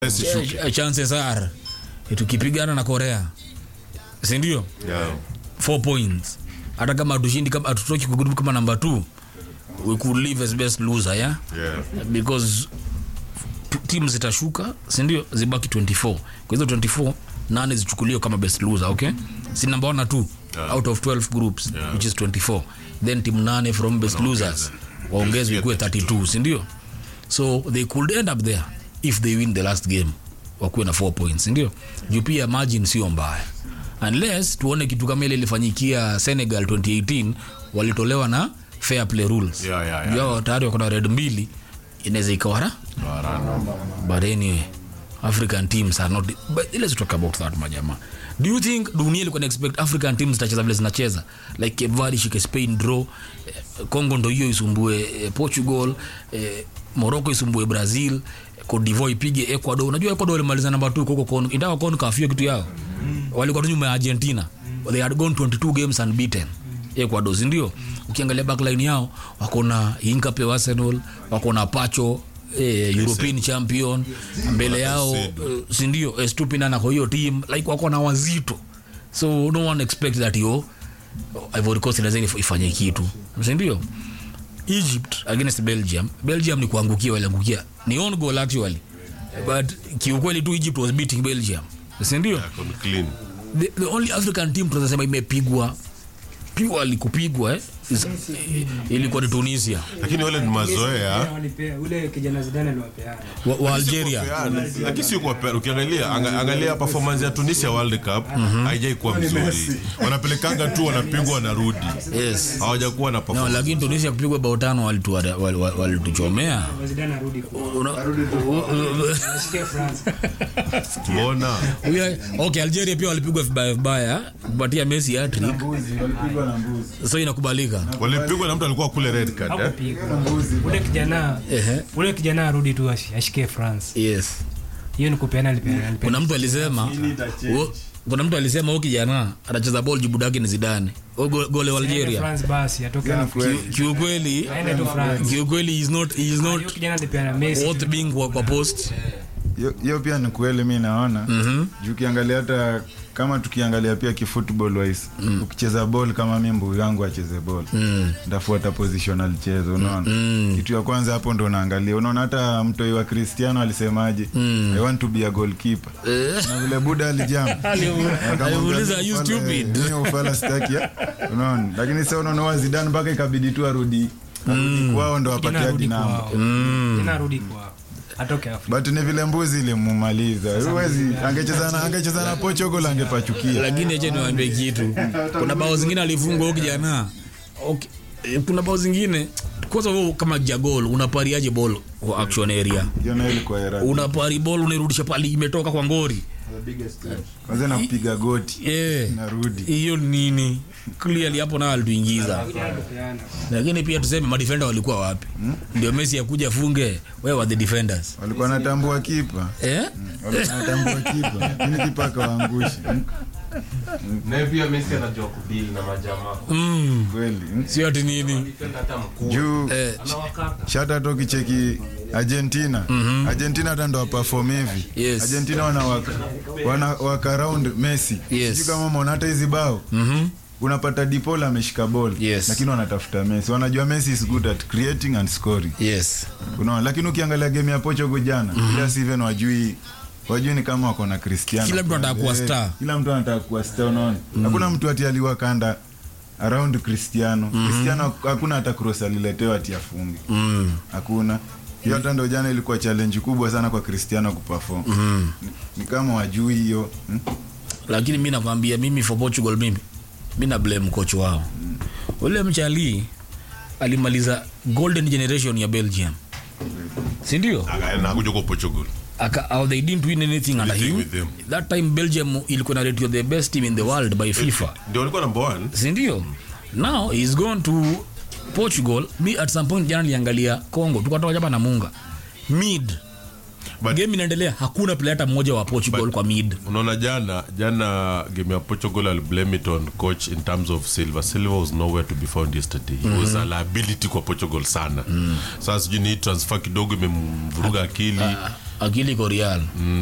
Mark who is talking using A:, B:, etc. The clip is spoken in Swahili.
A: Ch- chances are tukipigana na korea sindio
B: Yeah.
A: four points hata kama hatushindi kama hatutoki kwa group kama number two we could live as best loser yeah
B: Yeah.
A: because t- team zitashuka sindio zibaki 24 kwa hizo 24 nane zichukuliwe kama best loser okay si number one na two
B: Yeah.
A: out of 12 groups
B: Yeah.
A: which is 24 then team nane from best losers waongezwe ikuwe 32 sindio so they could end up there if they win the last game wakuwe na 4 points sindio juu pia margin sio mbaya unless tuone kitu kama ile ilifanyikia senegal 2018 walitolewa na fair play rules
B: Yeah, yeah, yeah.
A: Juu hao tayari wako na red mbili inaweza ikawara but anyway african teams are not but let's talk about that majama do you think dunia ilikuwa na expect african teams zitacheza vile zinacheza like Cape Verde shike spain draw eh, congo ndo hiyo isumbue eh, portugal eh, morocco isumbue brazil eh, Cote d'Ivoire ipige ecuador unajua ecuador walimaliza namba 2 huko kon ingawa kon kafio kitu yao walikuwa tu nyuma ya argentina they had gone 22 games unbeaten ecuador si ndio ukiangalia backline yao wako na inkape wa arsenal wako na pacho eh, european champion mbele yao eh, sindio estupinana kwa hiyo team like wako na wazito so no one expect that yo ivory coast inaweza if- ifanye kitu sindio egypt against belgium belgium ni kuangukia waliangukia ni on goal actually but kiukweli tu egypt was beating belgium sindio
B: Yeah, con- clean.
A: the, the only african team tunasema imepigwa purely kupigwa eh, is, ilikuwa ni tunisia
B: lakini wale ni mazoea
C: Walipea, ule kijana Zidane aliwapeana.
A: wa, wa algeria
B: Peana. lakini si kwa pe- ukiangalia anga- angalia performance ya tunisia world cup haijai kuwa mzuri wanapelekanga tu wanapigwa wanarudi
A: yes
B: hawajakuwa na
A: no,
B: performance.
A: lakini tunisia kupigwa bao tano walituchomea wali, wali, walituchomea.
C: Zidane arudi kwa-
A: Una-
C: Ashikie France.
B: mbona
A: Huyo- okay algeria pia walipigwa vibaya vibaya kupatia messi hattrick so inakubalika
B: walipigwa na mtu alikuwa kule red card eh?
C: Hakupigwa. Ule kijana
A: Ehe.
C: ule kijana arudi tu ashi- ashikie France.
A: yes
C: Hiyo ni kupeana alipeana. alipeana.
A: kuna mtu alisema huo- kuna mtu alisema huyu kijana anacheza ball jibu dake ni zidane Huyo go- gole wa
C: Aende
A: algeria
C: France basi atoke Afrika.
A: kiukweli
C: Aende tu France.
A: kiukweli he is not, he is
C: Hiyo
A: not
C: kijana alipeana Messi.
A: worth being kwa, kwa post
D: Hiyo- hiyo pia ni kweli mi naona mm-hmm. juu ukiangalia hata kama tukiangalia pia kifootball wise mm. ukicheza ball kama mi mbuyu yangu acheze ball mm. ndafuata positional chezo unaona mm. kitu ya kwanza hapo ndo unaangalia unaona hata mtoi wa cristiano alisemaje mm. i want to be a goalkeeper na vile buda alijam
A: alimuuliza, "Are you stupid?"
D: ufala staki ya?" unaona lakini sa unaona zidan mpaka ikabidi tu arudi arudi kwao ndo
C: Kijana
D: apatia
C: arudi
D: kinamba
C: kwao. Kijana arudi kwao. Atoke Afrika.
D: but ni vile mbuzi ilimumaliza huwezi angecheza na angecheza na Portugal angepachukia
A: lakini acha niwaambie kitu kuna bao zingine alifungwa huyo kijana okay. eh, kuna bao zingine kwanza wewe kama jagol unapariaje ball kwa action area
D: hiyo nayo ilikuwa era
A: unapari ball unairudisha pali imetoka kwa ngori
D: kwanza na kupiga goti
A: Eh,
D: narudi
A: hiyo nini clearly hapo nayo alituingiza
C: Kijana alipeana.
A: lakini pia tuseme madefenda walikuwa wapi ndio messi akuja funge wewe were the defenders
D: walikuwa natambua kipa
A: eh?
D: walikuwa natambua kipa ini kipa akawaangusha
E: naye pia Messi anajua kudili na majamaa
A: mm.
D: kweli mm.
A: sio ati nini
E: defend hata mkuu
D: juu
A: eh,
E: anawakata
D: shata hata ukicheki argentina argentina hata ndo waperform hivi
A: Yes.
D: argentina wana waka, wana waka round messi
A: Yes.
D: Sijui kama umeona hata hizi bao
A: mhm.
D: unapata dipola ameshika ball
A: Yes.
D: lakini wanatafuta messi wanajua messi is good at creating and scoring
A: yes
D: unaona lakini ukiangalia game ya Portugal jana mm Steven wajui wajui ni kama wako na Cristiano
A: Kila mtu anataka kuwa
D: Eh,
A: star.
D: kila mtu anataka kuwa star unaona hakuna mtu ati aliwa kanda around Cristiano Cristiano hakuna hata cross aliletewa ati afunge
A: mm.
D: hakuna hiyo hata ndo jana ilikuwa challenge kubwa sana kwa Cristiano kuperform ni, ni kama wajui hiyo hmm?
A: lakini mi nakwambia mimi for portugal mimi mi na blame coach wao ule mchali alimaliza golden generation ya belgium sindio
B: Aka- na kuja kwa portugal
A: Aka, uh, they didn't win anything under
B: Anything
A: him
B: with them.
A: that time belgium ilikuwa na ratio the best team in the world by fifa
B: ndio walikuwa number one
A: sindio now he's gone to portugal mi at some point jana niliangalia congo tukatoka japa na munga mid
B: But-
A: game inaendelea hakuna player hata mmoja wa portugal kwa mid
B: unaona jana jana game ya portugal I'll blame it on coach in terms of silver silver was nowhere to be found yesterday he was a liability kwa portugal sana sasa sijui ni hii transfer kidogo imemvuruga akili
A: akili iko real